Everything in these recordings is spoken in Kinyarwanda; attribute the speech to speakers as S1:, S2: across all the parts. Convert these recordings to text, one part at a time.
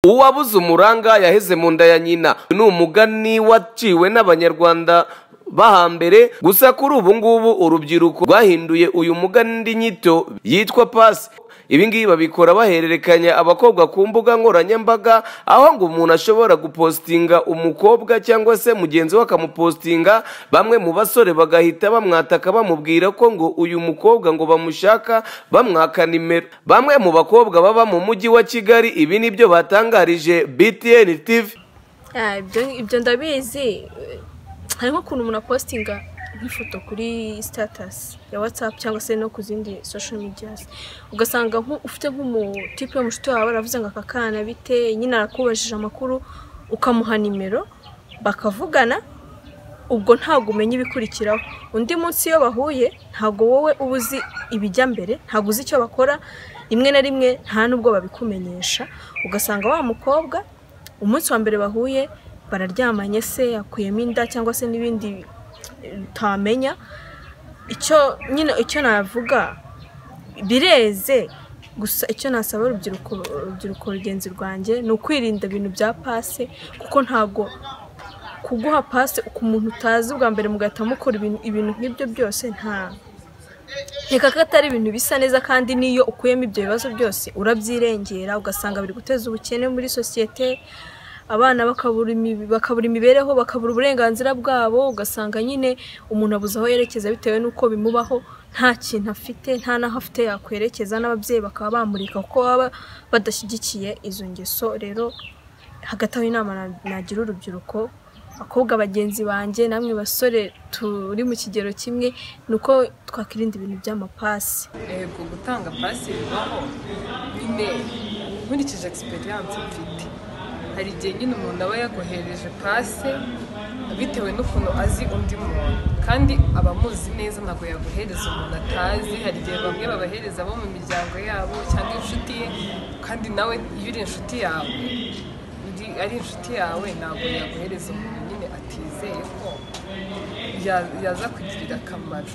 S1: uwabuze umuranga yaheze mu nda ya nyina ni umugani waciwe n'abanyarwanda bahambere gusa kuri ubu ngubu urubyiruko rwahinduye uyu mugani indi nyito yitwa pasi ibi ngibi babikora bahererekanya abakobwa ku mbuga nkoranyambaga aho ngo umuntu ashobora gupositinga umukobwa cyangwa se mugenzi we akamupositinga bamwe mu basore bagahita bamwataka bamubwira ko ngo uyu mukobwa ngo bamushaka bamwaka nimero bamwe mu bakobwa baba mu mujyi wa kigali ibi ni byo batangarije btn tv
S2: Ah, ibyo ibyo ndabizi hari nk'ukuntu umuntu apositinga nk'ifoto kuri sitatasi ya watsapu cyangwa se no ku zindi sosho mediyazi ugasanga nku- ufite nk'umutipe w'umushuti wawe aravuze ngo aka kana bite nyine arakubajije amakuru ukamuha nimero bakavugana ubwo ntabwo umenya ibikurikiraho undi munsi iyo bahuye ntabwo wowe uba uzi ibijya mbere ntabwo uzi icyo bakora rimwe na rimwe nta n'ubwo babikumenyesha ugasanga wa mukobwa umunsi wa mbere bahuye bararyamanye se yakuyemo inda cyangwa se n'ibindi eh, utamenya icyo nyine icyo navuga bireze gusa icyo nasaba urubyiruko urubyiruko rugenzi rwanjye ni ukwirinda ibintu bya pase kuko ntabwo kuguha pase ku muntu utazi bwa mbere mugahita mukora ibintu- ibintu nk'ibyo byose nta reka ko atari ibintu bisa neza kandi n'iyo ukuyemo ibyo bibazo byose urabyirengera ugasanga biri guteza ubukene muri sosiyete abana bakabura imi- bakabura imibereho bakabura uburenganzira bwabo ugasanga nyine umuntu abuze aho yerekeza bitewe n'uko bimubaho nta kintu afite nta n'aho afite yakwerekeza n'ababyeyi bakaba bamurika kuko baba badashyigikiye izo ngeso rero hagati aho inama na- nagira urubyiruko abakobwa bagenzi banjye namwe basore turi mu kigero kimwe ni uko twakwirinda ibintu by'amapasi
S3: yego gutanga pasi bibaho nyine nkurikije egisperiyanse mfite hari igihe nyine umuntu aba yaguhereje pase bitewe n'ukuntu azi undi muntu kandi abamuzi neza ntabwo yaguhereza umuntu atazi hari igihe bamwe babahereza abo mu miryango yabo cyangwa inshuti ye kandi nawe iyo uri inshuti yawe uri- ari inshuti yawe ntabwo yaguhereza umuntu nyine atizeye ko ya- yaza kugirira akamaro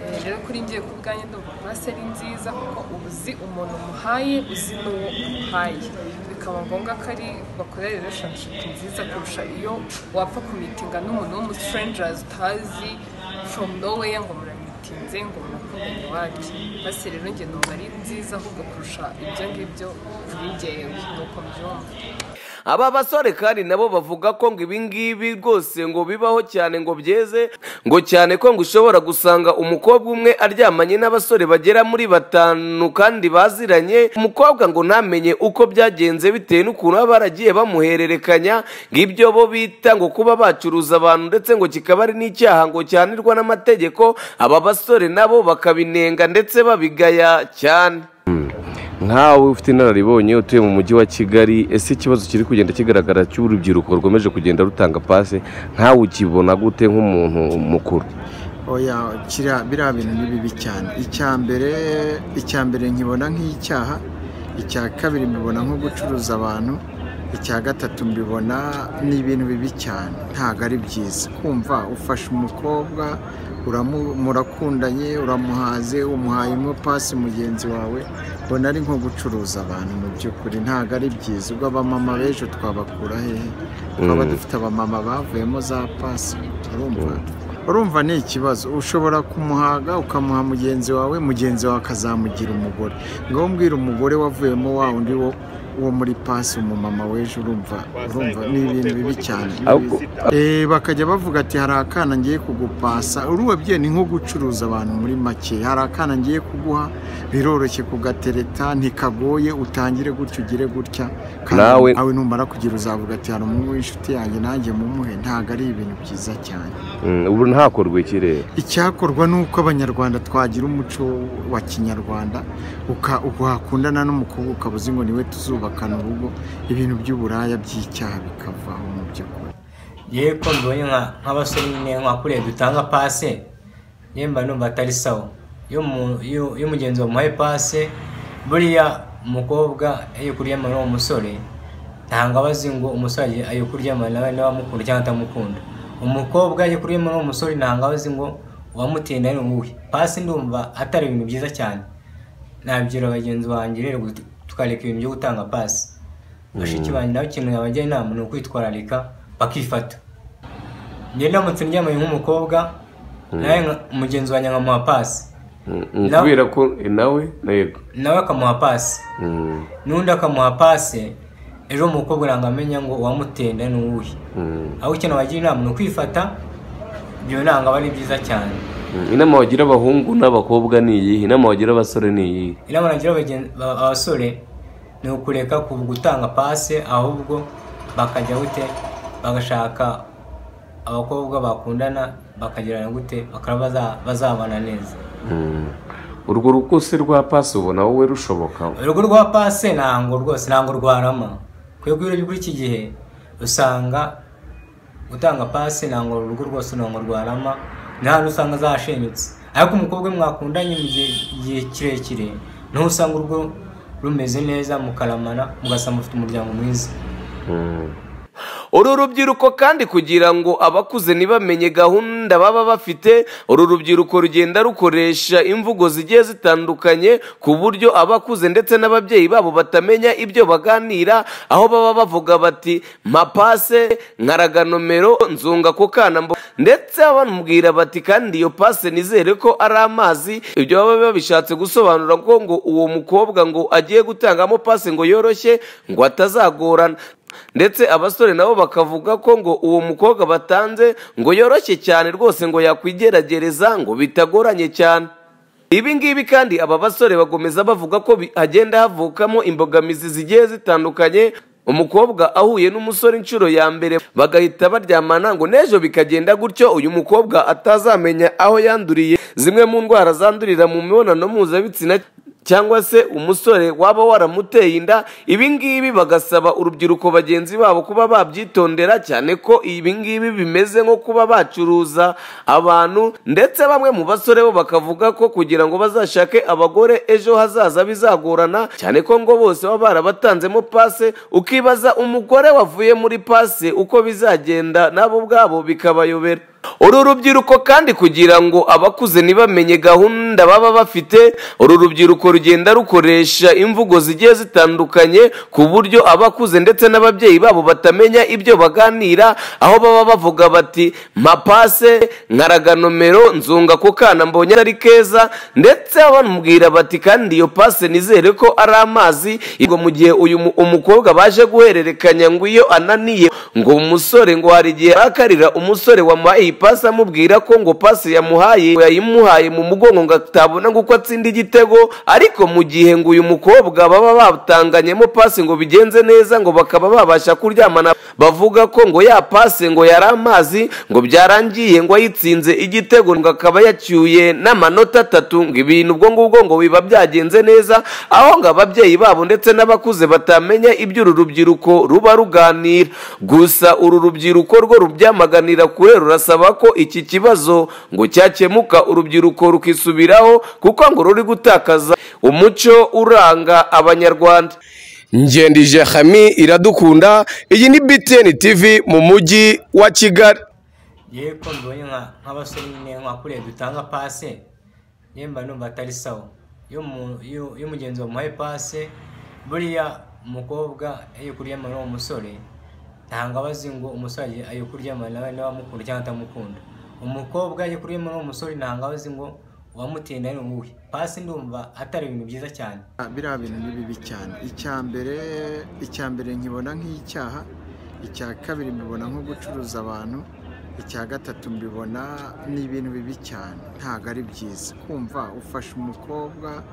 S3: Eh, rero kuri ngiye ku bwanjye ndumva pasi ari nziza kuko uba uzi umuntu umuhaye uzi n'uwo umuhaye bikaba ngombwa ko ari bakorera relationship nziza kurusha iyo wapfa kumitinga n'umuntu w'umustrangers utazi from nowhere ngo muramitinze ngo murakundanye iwacu pasi rero njye numva ari nziza ahubwo kurusha ibyo ngibyo kuri ngewe nuko mbyumva
S1: aba basore kandi nabo bavuga ko ngo ibingibi rwose ngo bibaho cyane ngo byeze ngo cyane ko ngo ushobora gusanga umukobwa umwe aryamanye n'abasore bagera muri batanu kandi baziranye umukobwa ngo ntamenye uko byagenze bitewe n'ukuntu baba baragiye bamuhererekanya ngo ibyo bo bita ngo kuba bacuruza abantu ndetse ngo kikaba ari n'icyaha ngo cyanirwa n'amategeko aba basore nabo bakabinenga ndetse babigaya cyane
S4: nkawe ufite inararibonye utuye mu mujyi wa kigali ese ikibazo kiri kugenda kigaragara cy'urubyiruko rwemeje kugenda rutanga pase nkawe ukibona gute nk'umuntu mukuru
S5: oya kiriya biriya bintu ni bibi cyane icya mbere icya mbere nkibona nk'icyaha icya kabiri mbibona nko gucuruza abantu icya gatatu mbibona ni ibintu bibi cyane ntabwo ari byiza kumva ufashe umukobwa uramu- murakundanye uramuhaze umuhayemo pasi mugenzi wawe mbona ari nko gucuruza abantu mu by'ukuri ntabwo ari byiza ubwo abamama b'ejo twabakura hehe twaba dufite abamama bavuyemo za pasi urumva urumva ni ikibazo ushobora kumuhaga ukamuha mugenzi wawe mugenzi wawe akazamugira umugore ngaho mbwira umugore wavuyemo wa undi wo wo muri pasi umumama w'ejo urumva urumva ni ibintu bibi cyane
S4: Ahubwo-
S5: Eh, bakajya bavuga ati hari akana ngiye kugupasa urubabyeyi ni nko gucuruza abantu muri make hari akana ngiye kuguha biroroshye kugatereta ntikagoye utangire gutya ugire gutya kandi
S4: Nawe-
S5: nawe numara kugira uzavuga ati hari umwe w'inshuti yanjye nanjye mumuhe ntabwo ari ibintu byiza cyane
S4: Mm, ubu ntakorwe ikirere
S5: icyakorwa ni uko abanyarwanda twagira umuco wa kinyarwanda uka- wakundana n'umukobwa ukaba uzi ngo niwe tuzubakana urugo ibintu by'uburaya by'icyaha bikavaho mu by'ukuri
S6: yewe ko mbibonye nka- nk'abasore nyine nkakuriye dutanga pase yewe mba numva atari sawa iyo mu- iyo- iyo umugenzi wamuhaye pase buriya umukobwa iyo kuryamana n'uwo musore ntabwo aba azi ngo umusore ayo kuryamana nawe niba amukunda cyangwa atamukunda umukobwa iyo kuryamana n'uwo musore ntabwo aba azi ngo uwamutinda ni uwuhe pase ndumva atari ibintu byiza cyane nabyira bagenzi banjye rero gut- tukareka ibintu byo gutanga pasi bashiki banjye nabo ikintu nabajya inama ni ukwitwararika bakifata njye ndamutse ndyamanye nk'umukobwa nawe nka- mugenzi wanjye nkamuha pasi
S4: Mm, kubera ko eh, nawe yego
S6: nawe akamuha pasi
S4: Mm,
S6: n'undi akamuha pase ejo umukobwa uranga amenya ngo uwamutenda ni uwuhe
S4: mm.
S6: aho ikintu wagira inama ni ukwifata ibyo ntabwo aba ari byiza cyane
S4: Mm, inama wagira abahungu n'abakobwa ni iyihe inama wagira abasore ni iyihe
S6: inama nagira abagen- ba- abasore ni ukureka ku gutanga pase ahubwo bakajya gute bagashaka abakobwa bakundana bakagirana gute bakaba baza- bazabana neza
S4: Mm. urwo rukose rwa pasi ubona wowe rushoboka
S6: urugo rwa pase ntabwo rwose ntabwo rwarama kwego iyo kuri iki gihe usanga gutanga pase ntabwo urugo rwose ntabwo rwarama ni hano usanga zashenyutse ariko umukobwa we mwakundanye mu gihe igihe kirekire niho usanga urugo rumeze neza mukaramana mugasanga mufite umuryango mwiza
S4: Mm.
S1: uru rubyiruko kandi kugira ngo abakuze ntibamenye gahunda baba bafite uru rubyiruko rugenda rukoresha imvugo zigiye zitandukanye ku buryo abakuze ndetse n'ababyeyi babo batamenya ibyo baganira aho baba bavuga bati mapase nkaraga nomero nzunga ku kana mbo ndetse bamubwira bati kandi iyo pase nizere ko ari amazi ibyo baba babishatse gusobanura ko ngo uwo mukobwa ngo agiye gutangamo pase ngo yoroshye ngo atazagorana ndetse abasore nabo bakavuga ko ngo uwo mukobwa batanze ngo yoroshye cyane rwose ngo yakwigeragereza ngo bitagoranye cyane ibi ngibi kandi aba basore bakomeza bavuga ko bi- hagenda havukamo imbogamizi zigiye zitandukanye umukobwa ahuye n'umusore inshuro ya mbere bagahita baryamana ngo n'ejo bikagenda gutyo uyu mukobwa atazamenya aho yanduriye zimwe mu ndwara zandurira mu mibonano mpuzabitsina cyangwa se umusore waba waramuteye inda ibi ngibi bagasaba urubyiruko bagenzi babo kuba babyitondera cyane ko ibi ngibi bimeze nko kuba bacuruza abantu ndetse bamwe mu basore bo bakavuga ko kugira ngo bazashake abagore ejo hazaza bizagorana cyane ko ngo bose baba barabatanzemo pase ukibaza umugore wavuye muri pase uko bizagenda nabo ubwabo bikabayobera uru rubyiruko kandi kugira ngo abakuze ntibamenye gahunda baba bafite uru rubyiruko rugenda rukoresha imvugo zigiye zitandukanye ku buryo abakuze ndetse n'ababyeyi babo batamenya ibyo baganira aho baba bavuga bati mapase nkaraga nomero nzunga ku kana mbonye ari keza ndetse bamubwira bati kandi iyo pase nizere ko ari amazi ngo mu gihe uyu mu- umukobwa baje guhererekanya ngo iyo ananiye ngo umusore ngo hari igihe arakarira umusore wamuhaye iyi pasi amubwira ko ngo pasi yamuhaye ngo yayimuhaye mu mugongo ngo atabona ngo uko atsinda igitego ariko mu gihe ngo uyu mukobwa baba batanganyemo pasi ngo bigenze neza ngo bakaba babasha kuryamana bavuga ko ngo ya pasi ngo yari amazi ngo byarangiye ngo ayitsinze igitego ngo akaba yacyuye n'amanota atatu ngo ibintu ubwo ngubwo ngo biba byagenze neza aho ngo ababyeyi babo ndetse n'abakuze batamenya ibyo uru rubyiruko ruba ruganira gusa uru rubyiruko rwo rubyamaganira kure rurasaba ko iki kibazo ngo cyakemuka urubyiruko rukisubiraho kuko ngo ruri gutakaza umuco uranga abanyarwanda
S7: ngendije hami iradukunda iyi ni biteni tivi mu mujyi wa kigali
S6: yewe ko mbibonye nka- nk'abasore nyine nkakuriye dutanga pase yewe mba numva atari sawa iyo umu- iyo- iyo umugenzi wamuhaye pase buriya umukobwa iyo kuryamana n'uwo musore ntabwo aba azi ngo umusore ayo kuryamana nawe niba amukunda cyangwa atamukunda umukobwa iyo kuryamana n'uwo musore ntabwo aba azi ngo uwamutinda ni uwuhe pase ndumva atari ibintu byiza cyane
S5: biriya bintu ni bibi cyane icya mbere icya mbere nkibona nk'icyaha icya kabiri mbibona nko gucuruza abantu icya gatatu mbibona ni ibintu bibi cyane ntabwo ari byiza kumva ufashe umukobwa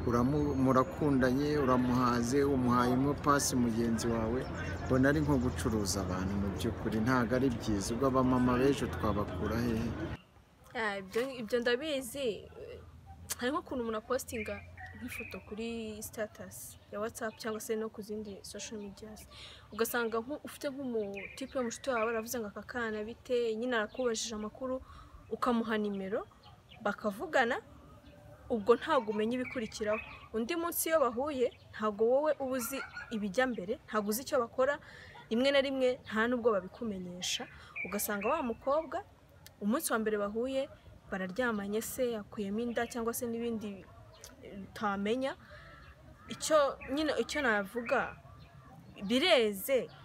S5: uramu- murakundanye uramuhaze umuhayemo pasi mugenzi wawe mbona ari nko gucuruza abantu mu by'ukuri ntabwo ari byiza ubwo abamama b'ejo twabakura hehe
S2: Ah, ibyo- ibyo ndabizi eh, hari nk'ukuntu umuntu apositinga nk'ifoto kuri sitatasi ya watsapu cyangwa se no ku zindi sosho mediyazi ugasanga nk'u- ufite nk'umutipe w'umushuti wawe aravuze ngo aka kana bite nyine arakubajije amakuru ukamuha nimero bakavugana ubwo ntabwo umenya ibikurikiraho undi munsi iyo bahuye ntabwo wowe uba uzi ibijya mbere ntabwo uzi icyo bakora rimwe na rimwe nta n'ubwo babikumenyesha ugasanga wa mukobwa umunsi wa mbere bahuye bararyamanye se akuyemo inda cyangwa se n'ibindi utamenya icyo nyine icyo navuga bireze